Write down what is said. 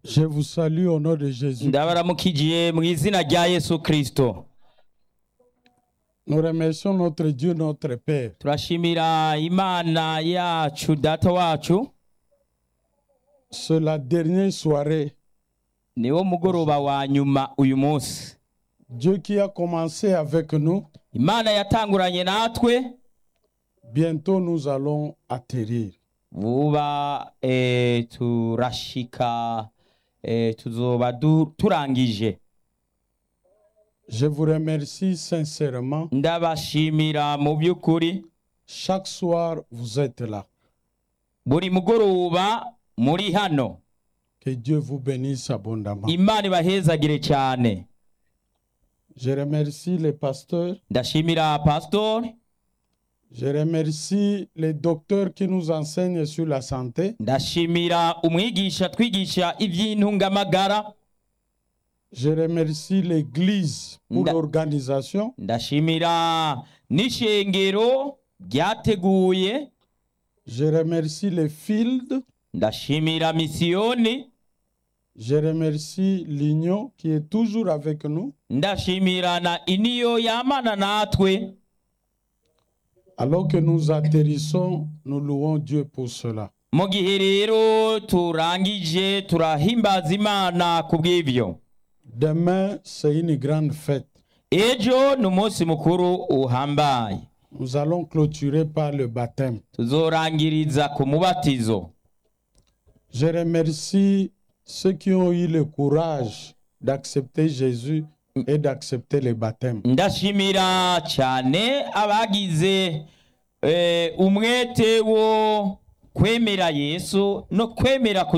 Je vous salue au nom de Jésus. ndabaramukijiye mu izina rya yesu kirisito Nous remercions notre Dieu, notre Père, turashimira imana yacu data wacu c'est la dernière soirée. niwo mugoroba wa nyuma uyu munsi Dieu qui a commencé avec nous, imana yatanguranye natwe bientôt nous allons atterrir. vuba eh, turashika eh, tuzoba du- turangije Je vous remercie sincèrement. ndabashimira mu by'ukuri Chaque soir, vous êtes là. buri mugoroba muri hano Que Dieu vous bénisse abondamment. imana ibahezagire cyane Je remercie les pasteurs. ndashimira pasitori Je remercie les docteurs qui nous enseignent sur la santé. ndashimira umwigisha twigisha iby'intungamagara Je remercie l'Église pour Nda- l'organisation. ndashimira n'ishengero ryateguye Je remercie les fields. ndashimira misiyoni Je remercie l'Union qui est toujours avec nous. ndashimira na iniyo yamana natwe Alors que nous atterrissons, nous louons Dieu pour cela. mu gihe rero turangije turahimbaza imana ku bw'ibyo Demain, c'est une grande fête. ejo ni umunsi mukuru uhambaye Nous allons clôturer par le baptême. tuzorangiriza ku mubatizo Je remercie ceux qui ont eu le courage d'accepter Jésus et d'accepter le baptême. ndashimira cyane abagize eh, umwete wo kwemera yesu no kwemera